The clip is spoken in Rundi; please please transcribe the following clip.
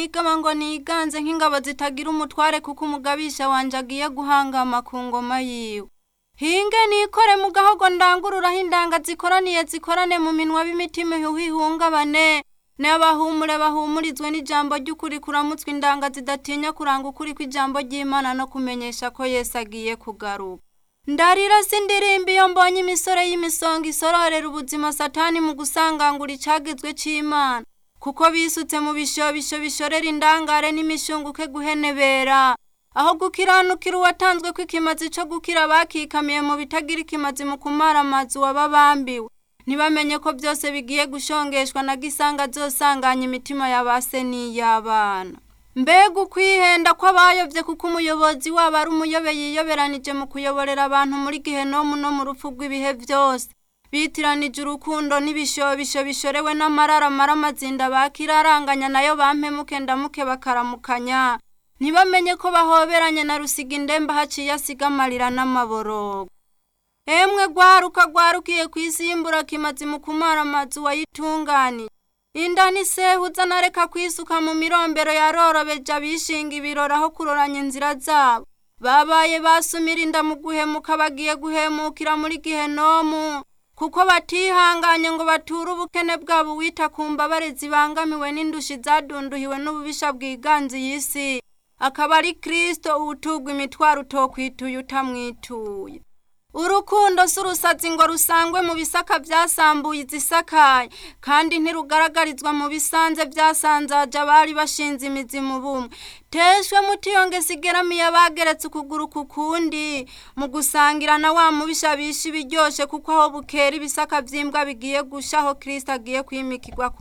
igama ngo niganze nk'ingabo zitagira umutware kuko umugabisha wanje agiye guhangama ku ngoma yiwe hinge nikore mu gahogo ndangururaho indanga zikoraniye zikorane mu minwa b'imitima ihungabane n'abahumure bahumurizwe n'ijambo ry'ukuri kuramutswe indanga zidatinya kuranga ukuri kw'ijambo ry'imana no kumenyesha ko yesu agiye kugaruka ndarira sindirimba iyo mbonye imisore y'imisonga isororera ubuzima satani mu gusangangura icagizwe c'imana kuko bisutse mu bishobisho bishorera indangare n'imishunguke guhenebera aho gukiranukira uwatanzwe ko ikimazi co gukira bakikamiye mu bitagira ikimazi mu kumara amazu wababambiwe ntibamenye ko byose bigiye gushongeshwa na gisanga azosanganya imitima ya base n'iy'abana mbega ukwihenda kw'abayovye kuko umuyobozi wabo ari umuyobe yiyoberanije mu kuyoborera abantu muri gihenomu no mu rupfu rw'ibihe byose bitiranije urukundo n'ibishobisho bishorewe n'amarara amara amazinda bakiraranganya nayo bampemuke ndamuke bakaramukanya ntibamenye ko bahoberanye na rusiga indembe haciye asiga amarira n'amaborogo emwe gwaruka gwarukiye kwisimbura kimazi mu kumara amazu wayitunganije inda n'isehuza nareka kwisuka mu mirombero yarorobeje abishinga ibirori aho kuroranya inzira zabo babaye basumira inda mu guhemuka bagiye guhemukira muri gihenomu kuko batihanganye ngo bature ubukene bwabo wita ku mbabare zibangamiwe n'indushi zadunduhiwe n'ububisha bwiganze iyi si akaba ari kristo uwutugwa imitwaro utokwituye utamwituye urukundo si urusazi ngo rusangwe mu bisaka byasambuye izisakaye kandi ntirugaragarizwa mu bisanze byasanzaje abari bashinze imizi mu bumwe teshwe mutiyonge sigeramiye abageretse ukuguru ku kundi mu gusangira na wa mubisha bisha ibiryoshe kuko aho bukera ibisaka by'imbwa bigiye gusha aho kristo agiye kwimikirwa